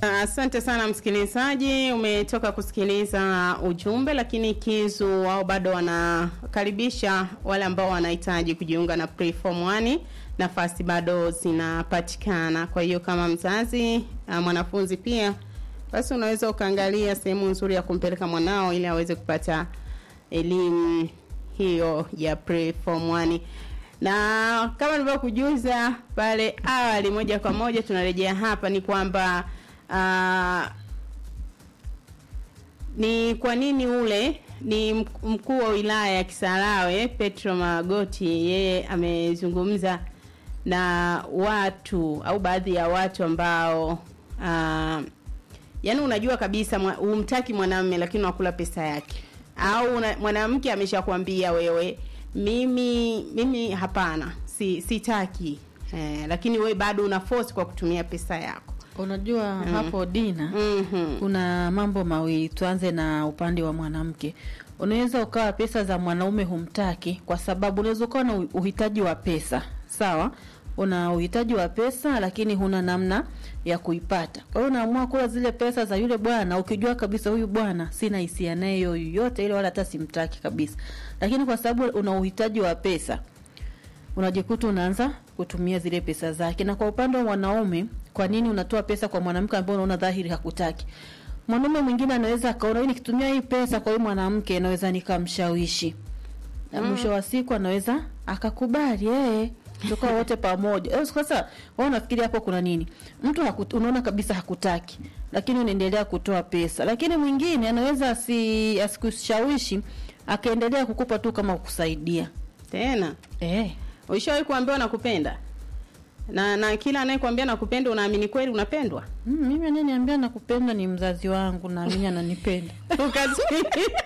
Asante sana msikilizaji, umetoka kusikiliza ujumbe, lakini Kizu wao bado wanakaribisha wale ambao wanahitaji kujiunga na Preform 1 nafasi bado zinapatikana. Kwa hiyo kama mzazi uh, mwanafunzi pia, basi unaweza ukaangalia sehemu nzuri ya kumpeleka mwanao ili aweze kupata elimu hiyo ya Preform 1 na kama nilivyokujuza pale awali, moja kwa moja tunarejea hapa ni kwamba uh, ni kwa nini ule ni mkuu wa wilaya ya Kisarawe Petro Magoti, yeye amezungumza na watu au baadhi ya watu ambao uh, yani unajua kabisa humtaki mwanamume lakini unakula pesa yake, au mwanamke ameshakwambia wewe, mimi mimi hapana, si sitaki eh, lakini wewe bado una force kwa kutumia pesa yako. Unajua mm. hapo Dina mm -hmm. kuna mambo mawili. Tuanze na upande wa mwanamke. Unaweza ukawa pesa za mwanaume humtaki, kwa sababu unaweza ukawa na uhitaji wa pesa, sawa una uhitaji wa pesa lakini huna namna ya kuipata. Kwa hiyo unaamua kula zile pesa za yule bwana, ukijua kabisa huyu bwana sina hisia naye yoyote ile, wala hata simtaki kabisa, lakini kwa sababu una uhitaji wa pesa unajikuta unaanza kutumia zile pesa zake. Na kwa upande wa mwanaume, kwa nini unatoa pesa kwa mwanamke ambaye unaona dhahiri hakutaki? Mwanaume mwingine anaweza akaona hii nikitumia hii pesa kwa huyu mwanamke naweza nikamshawishi, na mwisho mm. wa siku anaweza akakubali eh tukawa wote pamoja. Sasa wao nafikiri hapo kuna nini? Mtu hakut, unaona kabisa hakutaki, lakini unaendelea kutoa pesa, lakini mwingine anaweza asi asikushawishi akaendelea kukupa tu kama kukusaidia tena eh. Ulishawahi kuambiwa nakupenda? Na na kila anayekwambia nakupenda unaamini kweli unapendwa? Mm, mimi ananiambia nakupenda ni mzazi wangu, naamini ananipenda. Ukati